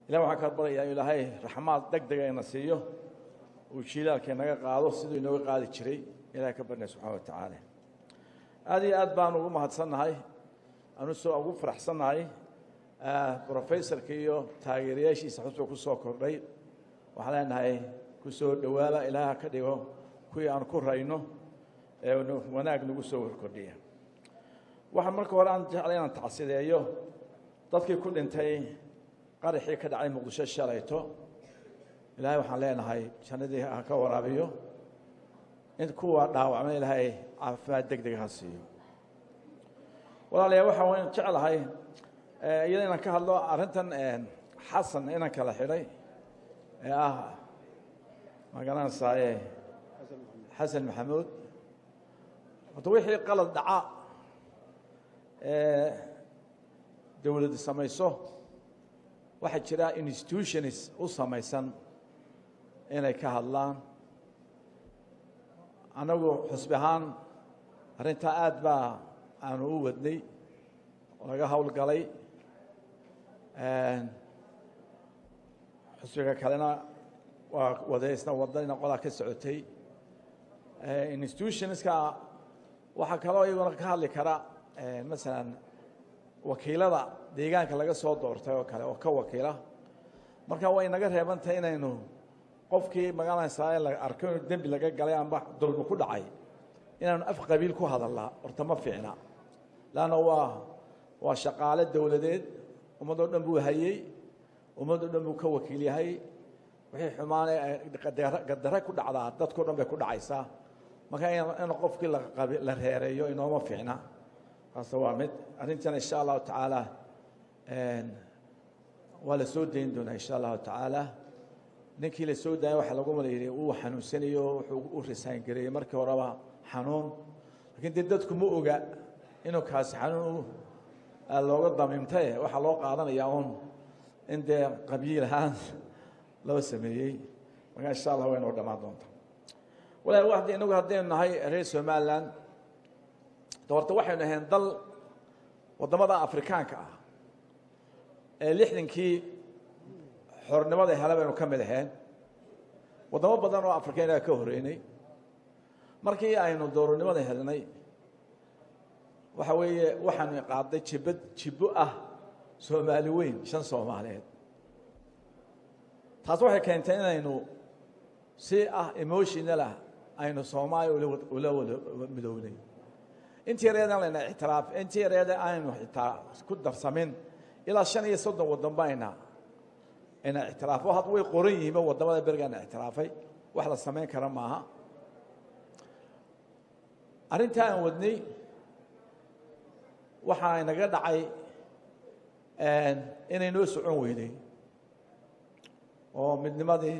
ilah waxaan ka baryayaa ilaahay raxmaad deg dega ina siiyo uu jiilaalka inaga qaado siduu inooga qaadi jiray ilahay ka barnaya subxana wa tacaala aad iyo aad baan ugu mahadsannahay anu soo ugu faraxsannahay brofesorka iyo taageerayaashiisa xusba ku soo kordhay waxaan leenahay ku soo dhowaada ilaaha ka dhigo kuwii aan ku rayno ee wanaag nagu soo warkordhiya waxaa marka hore aan jeclay inaan tacsideeyo dadkii ku dhintay qaraxii ka dhacay muqdisho shalayto ilaahay waxaan leenahay jannadii ha ka waraabiyo in kuwa dhaawacma ilaahay caafimaad deg deg ha siiyo walaalayaa waxaa waan jeclahay iyada inaan ka hadlo arrintan xasan inaan kala xidhay ee ah magaranaysaye xasan maxamuud horta wixii qalad dhaca ee dowladdu samayso waxaa jira institutions u samaysan inay ka hadlaan annagu xusbi ahaan arrintaa aad baa aanu u wadnay laga howlgalay xusbiga kalena waa wadaysna wadana qolaa ka socotay institutionska waxaa kaloo iyaguna ka hadli kara masalan wakiilada deegaanka laga soo doortay oo kale oo ka wakiila marka way naga reebantahay inaynu qofkii magaranaysaa la arko inuu dembi laga galay amba dulmi ku dhacay inaanu af qabiil ku hadalnaa horta ma fiicna leanna waa waa shaqaale dowladeed ummadoo dhan buu hayey ummadoo dhan buu ka wakiil yahay wixii xumaane gadare ku dhacdaa dadkao dhan bay ku dhacaysaa marka in qofkii la reereeyo inooma fiicna kaase waa mid arrintana insha allahu tacaala waa la soo dayn doonaa insha allahu tacaala ninkii la soo daaya waxaa lagu mala yidhi uu xanuunsanayo wuxuu u risaan gareeyey markii horeba xanuun lakiin dee dadku ma oga inuu kaasi xanuun looga damiimtaye waxaa loo qaadanayaa un in dee qabiil ahaan loo sameeyey markaa insha allah way noo dhammaan doonta walahi wa inagu haddaynu nahay reer somalilan horta waxaynu ahayn dal waddamada afrikaanka ah ee lixdankii xornimada hele baynu ka mid ahayn waddamo badan oo afrikaynaa ka horeynay markii aynu dowladnimada helnay waxa weeye waxaanu qaaday jibad jibbo ah soomaali weyn shan soomaaliyeed taas waxay keentay inaynu si ah emotional ah aynu soomaaliya ula wada midownay intii yareedan layna ictiraaf intii yareeda aynu xitaa ku darsamin ilaa shan iyo soddon waddan bayna ayna ictiraafo had way qoran yihiinba waddamada berigaana ictiraafay wax la samayn kara maaha arrintaa aan wadnay waxaa inaga dhacay inay noo socon weynay oo midnimadii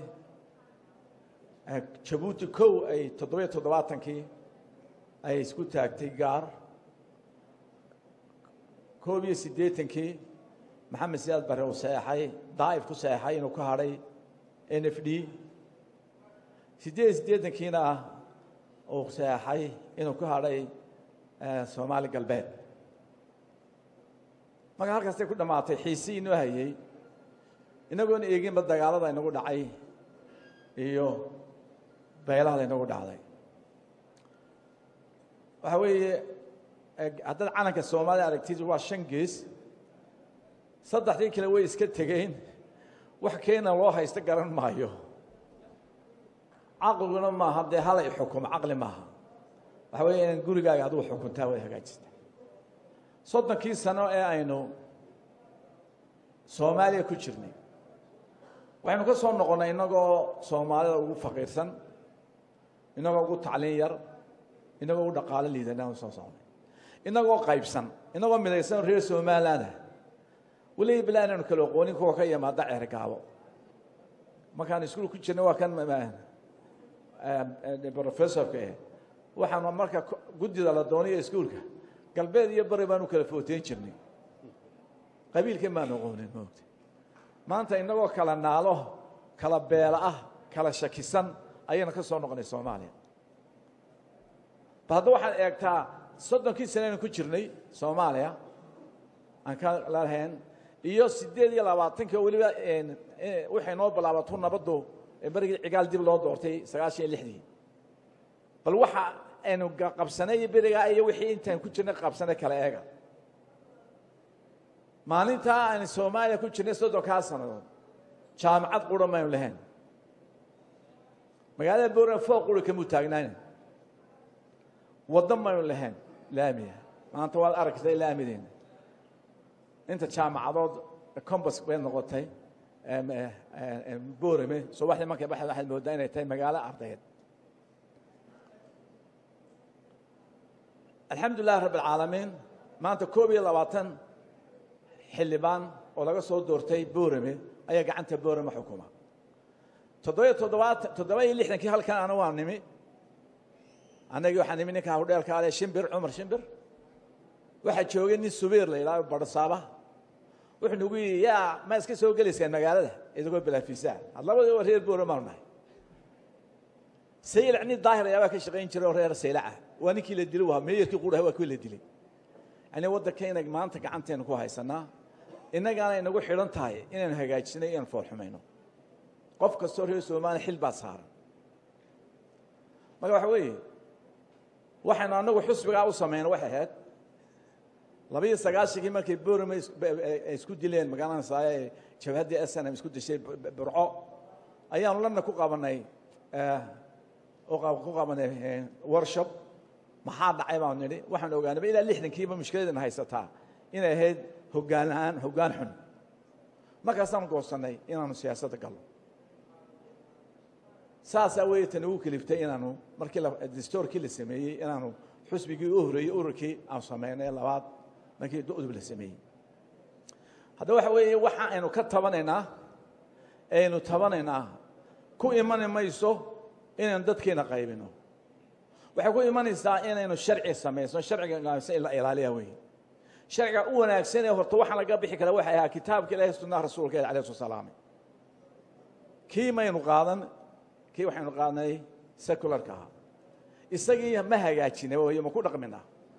jabuuti kow ay toddobiyo toddobaatankii ay isku taagtay gaar koob iyo siddeetankii maxamed siyaad bare uu saxeexay daa'if ku saxeexay inuu ka hadhay n f d siddeed iyo siddeetankiina uu saxeexay inuu ka hadhay soomaali galbeed marka halkaastay ku dhammaatay xiisii inoo hayey inagoona eeginba dagaalada inagu dhacay iyo beelaha laynagu dhacday waxaa weeye haddaad calanka soomaaliya aragtid waa shan gees saddexdii kale way iska tegeen wax keena loo haysto garan maayo caqliguna maaha dee halay xukumo caqli maaha waxaa weeye inaan gurigaaga adigu xukuntaa way hagaajista soddonkii sano ee aynu soomaaliya ku jirnay waxaynu ka soo noqonnay innagoo soomaalida ugu faqiirsan innagoo ugu tacliin yar inagoo ugu dhaqaalo liidanaanu soo socnay inagoo qaybsan inagoo midaysan reer somalilandah weliba bila inaynu kala aqoonin kuwa ka yimaada ceergaabo markaan iskuul ku jirnay waa kan professorka eh waxaanu marka guddida la dooniyo iskuulka galbeed iyo bari baanu kala footeyn jirnay qabiilkan baanu aqoonin moogta maanta inagoo kala naalo kala beela ah kala shakisan ayaynu ka soo noqonay soomaaliya ba hadda waxaad eegtaa soddonkii sane aynu ku jirnay soomaaliya aan ka lahayn iyo siddeed iyo labaatanka weliba waxay noo bilaabato nabaddu berigii cigaal dib loo doortay sagaashan iyo lixdii bal waxa aynu qabsanay iyo berigaa iyo wixii intaan ku jirnay qabsanay kala eega maalintaa aynu soomaaliya ku jirnay soddonkaa sannadood jaamacad qura maynu lahayn magaalada boorama fooq qura kamuu taagnaana waddo maynu lahayn laamiya maanta waad aragtay laamideena inta jaamacadood combas bay noqotay boorame subaxdii markay baxda waxaad moodaa inay tahay magaalo ardayeed alxamdu lilahi rabb alcaalamiin maanta koob iyo labaatan xildhibaan oo laga soo doortay boorame ayaa gacanta boorame xukuma toddobiyo toddobaatan toddoba iyo lixdankii halkan ana waa nimi annagii waxaa nimi ninka hudheelka ale shimbir cumar shimbir waxaa joogay nin subiir la yidhahdo barsaaba wuxuu nagu yidhi yaa ma iska soo gelaysaan magaalada idagoo bilaafiisaa had labadii waa reer boorame baanu nahay saylac nin daahir ayaabaa ka shaqayn jiray oo reer saylaca waa ninkii la dilay waa meeyarkii quraha waa kuwii la dilay yani waddankayna maanta gacanteena ku haysanaa innagaana inagu xidhan tahay inaynu hagaajinay inaynu foolxumayno qof kastoo reer soomaaliya xil baa saaran marka waxa weeye waxaynu annagu xusbigaa u samayno waxay ahayd labiiyo sagaashankii markay boorame ay isku dileen magaalanasaaye jabhaddii snm isku dishay burco ayaanu lana ku qabanay ku qabanay worshop maxaa dhacay baanu nidhi waxaanu ogaanaba ilaa lixdankiiba mushkiladana haysataa inay ahayd hoggaan la-aan hoggaan xun markaasaanu goosannay inaanu siyaasadda galno saasaa weeye tan ugu keliftay inaanu markii distoorkii la sameeyey inaanu xusbigii u horeeyey ururkii aanu samaynay labaad markii udub la sameeyey haddaba waxa weeye waxa aynu ka tabanaynaa aynu tabanaynaa ku imani mayso inaynu dadkeena qaybino waxay ku imanaysaa inaynu sharci samaysno sharciga in la ilaaliya wey sharciga u wanaagsan ee horta waxaan laga bixi kara waxay ahaa kitaabka ilahi sunnaha rasuulka il alayh sl salaam kii maynu qaadan kii waxaynu qaadnay secularka ahaa isagii ma hagaajina way ma ku dhaqmina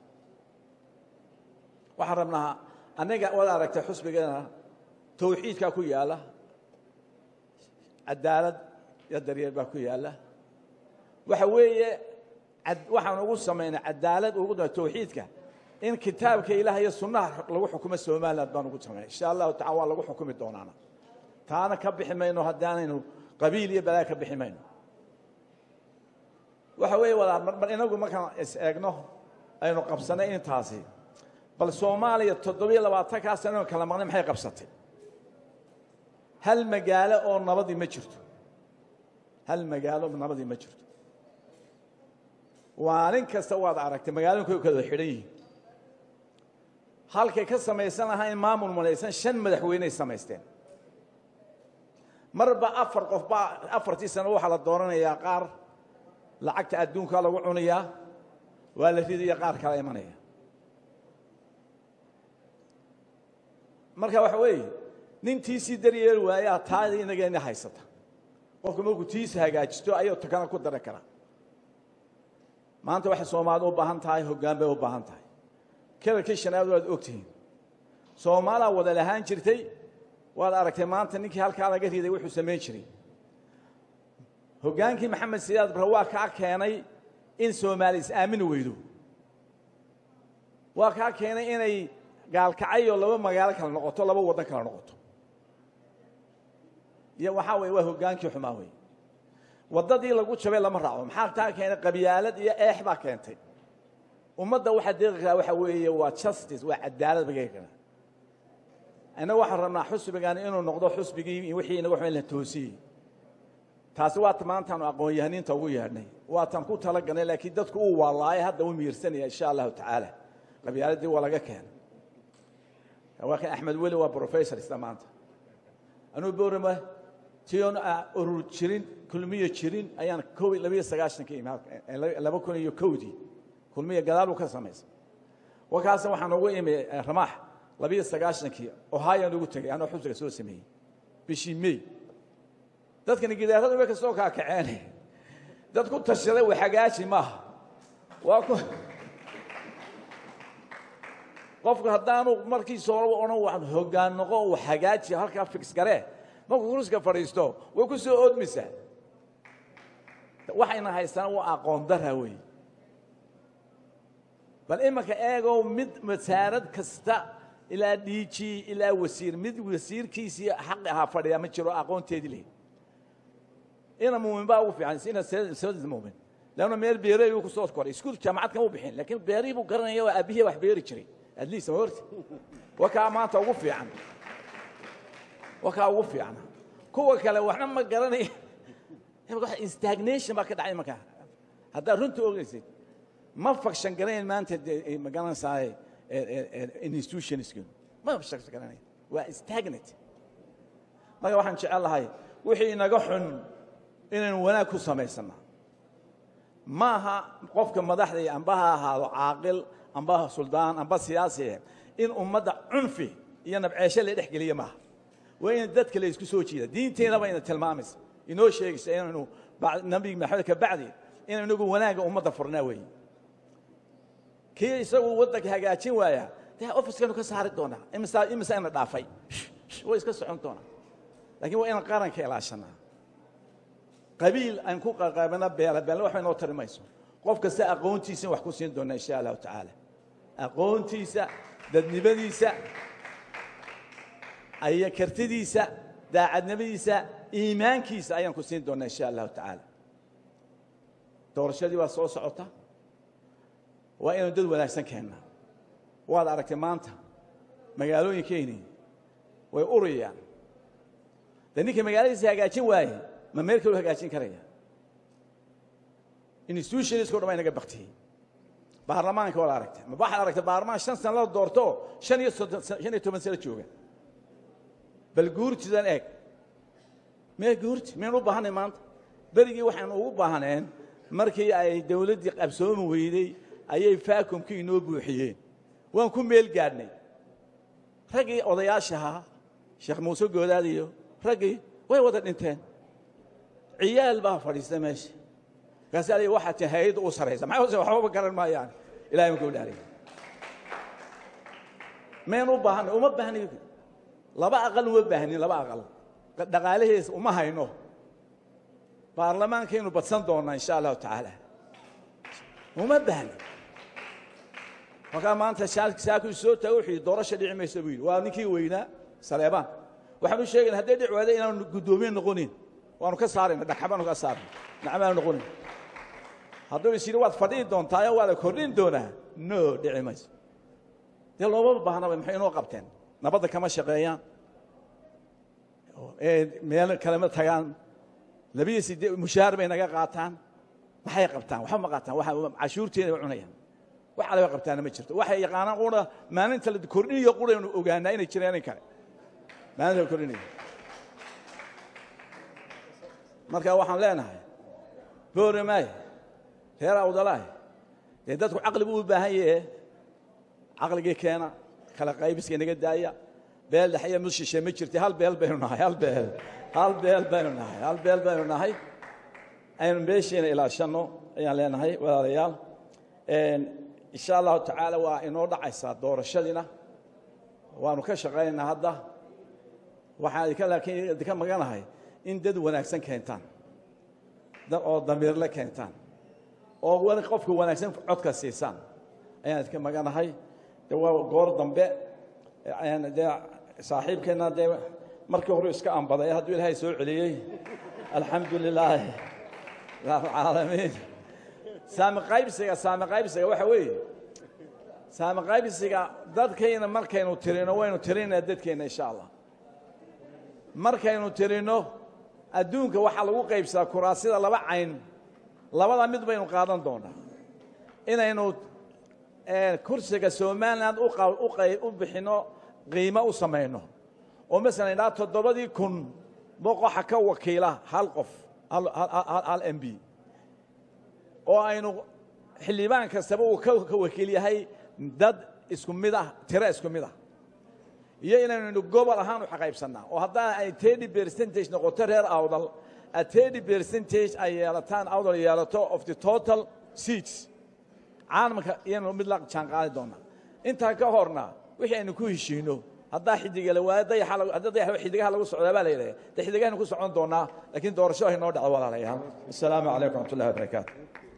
waxaan rabnaa anaga waad aragtay xusbigeena tawxiidkaa ku yaala cadaalad iyo daryeel baa ku yaala waxa weeye waxaan ugu samaynay cadaalad ugu tawxiidka in kitaabka ilaah iyo sunnaha lagu xukumo somaliland baan ugu samaynay insha allahu tacala waa lagu xukumi doonaana taana ka bixi mayno haddaanaynu qabiil iyo balaa ka bixi mayno waxa weeye wadaar marmar inagu markaan is eegno aynu qabsanay intaasi bal soomaaliya toddobiyo labaatankaa sano kala maqnay maxay qabsatay hal magaalo oo nabadii ma jirto hal magaalo nabadii ma jirto maalin kasta waad aragtay magaalooyinka kala xidhan yihiin halkay ka samaysan lahaa in maamul malaysan shan madaxweyney samaysteen marba afar qof baa afartii sano waxaa la dooranayaa qaar lacagta adduunkaa lagu cunayaa waa la ridaya qaar kala imanaya marka waxa weeye nin tiisii daryeeli waayaa taadii inageena haysata qofku markuu tiisa hagaajisto ayuu takana ku dari karaa maanta waxay soomaalida u baahan tahay hoggaan bay u baahan tahay kelalkii shanaad waad ogtihiin soomaalaa wada lahaan jirtay waad aragtay maanta ninkii halkaa laga riday wuxuu samayn jiray hoggaankii maxamed siyaad bare waa kaa keenay in soomaali is-aamini weydo waa kaa keenay inay gaalkacayoo laba magaalo kala noqoto laba waddan kala noqoto iyo waxaa weye waa hoggaankii xumaa wey waddadii lagu jabay lama raaco maxaa taa keenay qabyaalad iyo eex baa keentay ummadda waxaa deeqi karaa waxa weeye waa justice waa cadaalad bagay karaa innaga waxaan rabnaa xusbigan inuu noqdo xusbigii wixii inaga waxba in la toosiyey taasi waata maantaanu aqoon-yahaniinta ugu yeedhnay waatan ku talagalnay laakiin dadku uu waalaayo hadda u miirsanaya insha allahu tacaala qabyaaladii waa laga keenay waa kan axmed weli waa professor isla maanta anuu boorama tion urur jirin kulmiyo jirin ayaan ko labiyo sagaaشhanka imi laba kun iyo kowdii kulmiya gadaalu ka samaysay warkaasna waxaan ugu imi ramaax labiyo sagaaشhankii ohayaan ugu tegay anoo xusbiga soo sameeyey bishii may dadkani gidaaradu way ka soo kaakaceen dad ku tashaday wa xagaaji maaha waa ku qofku haddaanu markiisa horeba odhan wax hoggaan noqo uu hagaaji halkaa fix garee markuu kursiga fadhiisto way ku soo oodmaysaa waxayna haystaan waa aqoon dara weeye bal imanka eegow mid wasaarad kasta ilaa dhiiji ilaa wasiir mid wasiirkiisii xaqi ahaa fadhiya ma jiro aqoonteedii leh ina muumin baa ugu fiican ina sida muumin leanna meel beerey uu ku soo koray iskuul jaamacad kama u bixin laakiin beerihii buu garanaya oo aabihii wax beeri jiray at least ma horti waa kaa maanta ugu fiican waa kaa ugu fiicana kuwa kale waxna ma garanaya stagnation baa ka dhacay markaa haddaad runta ogeysid ma fakshan garanayn maanta ma garanaysaa institutionska ma fakshan garanayn waa stagnant marka waxaan jecel lahay wixii inaga xun inaynu wanaag ku samaysana ma aha qofka madaxda iyo amba ha ahaado caaqil amba suldaan amba siyaasi in ummadda cunfi iyo nabceesho la dhex geliya maaha waa in dadka la isku soo jiida diinteenaba ina tilmaamaysa inoo sheegaysa inaynu nabi maxamed ka bacdi inaynu inagu wanaagga ummadda furnaa weeye kii isagu waddanka hagaajin waaya dee ofiskaynu ka saari doonaa imisa imisa ina dhaafay way iska socon doonaa laakiin waa inaan qaranka ilaashanaa qabiil aan ku qaqaabana beela beelna waxba inoo tari mayso qof kasta aqoontiisa wax ku siin doonaa insha allahu tacaala aqoontiisa dadnimadiisa aya kartidiisa daacadnimadiisa iimaankiisa ayaan ku siin doonaa insha allahu tacaala doorashadii waa soo socota waa inaynu dad wanaagsan keennaa waad aragtay maanta magaalooyinkeynii way urayaan dee ninkii magaaladiisa hagaajin waaye ma meel kaloo hagaajin karaya institutionisco dhan baa inaga baktiyey baarlamaanka waad aragtay ma waxaad aragtay baarlamaan shan sana la doorto shan iyo soddon shan iyo toban sano jooga bal guurtidan eeg mee guurti miyaynu u baahanay maanta berigii waxaynu ugu baahneen markii ay dawladdii qabsoomi weyday ayay faakumkii inoo buuxiyeen waan ku meel gaadhnay raggii odayaashahaa sheekh muuse goodaad iyo raggii way wada dhinteen ciyaal baa fadhiista meesha markaasi adiga waxaa tii hay-adda u saraysa maxay hose waxbaba garan maayaan ilahay ma gowdhaariy maynu u baahanay uma baahnayo laba aqal uma baahnin laba aqal dhaqaalaheesa uma hayno baarlamaankaynu badsan doonaa insha allahu tacaala uma baahni markaa maanta saaku soo taago wuxuu yidhi doorasha dhici maysa buu yidhi waa ninkii weynaa saleebaan waxaan u sheegayna hadday dhici waada inaanu guddoomiye noqonin waanu ka saarayna dhagxabaanu ka saarna nacmaanu noqonin hadduu is yidhi waad fadhihi doontaa waa la kordhin doonaa no dhici mayso dee loomama baahnaba maxay inoo qabteen nabadda kama shaqeeyaan meel kalema tagaan labiyo sidee mushaar bay naga qaataan maxay qabtaan waxba ma qaataan cashuurteeda way cunayaan wax alaba qabtaana ma jirto waxay yaqaanaan qura maalinta la kordhinayo quraynu ogaanaa inay jireen in kale maalinta la kordhinayo marka waxaan leenahay booramaay reer awdalaay dee dadku caqli buu u baahan yahe caqligii keena kala qaybiska inaga daaya beel dhexya mid shishe ma jirta hal beel baynu nahay hal beel hal beel baynu nahay hal beel baynu nahay aynu meesheena ilaashanno ayaan leenahay walaalayaal insha allahu tacaala waa inoo dhacaysaa doorashadiina waanu ka shaqaynaynaa hadda waxaan idinka laakiin idinka maganahay in dad wanaagsan keentaan oo damiirle keentaan oo qofka wanaagsan codka siisaan ayaan idinka maganahay de waa goor dambe dee saaxiibkeenna dee markii hore iska ambaday hadduu ilaahay soo celiyey alxamdu lilaahi rabcaalamiin saami qaybsiga saami qaybsiga waxa weeye saami qaybsiga dadkayna markaynu tirino waynu tirinaa dadkeenna insha allah markaynu tirino adduunka waxaa lagu qaybsadaa kuraasida laba cayn labada mid baynu qaadan doonaa inaynu kursiga somalilan u bixinno qiimo u samayno oo masalan idhaa toddobadii kun boqoxa ka wakiila hal qof hal m b oo aynu xildhibaan kastaba uu ka wakiil yahay dad isku mid ah tiro isku mid ah iyo inaynu gobol ahaan u xaqaybsannaa oo haddaa ay tedi percentage noqoto reer awdal a tedi percentage ay yeelataan awdal yeelato of the total seats caalamka iyanu mid la jaan qaadi doonaa intaa ka horna wixii aynu ku heshiino haddaa xidigala waayo dayaxa hadda dayaxa xidigaha lagu socdaa baa la yidhaha de xidigahaynu ku socon doonaa laakiin doorasho hay noo dhaco walaalayaal assalaamu calaykum raxmat ullahi wabarakaatu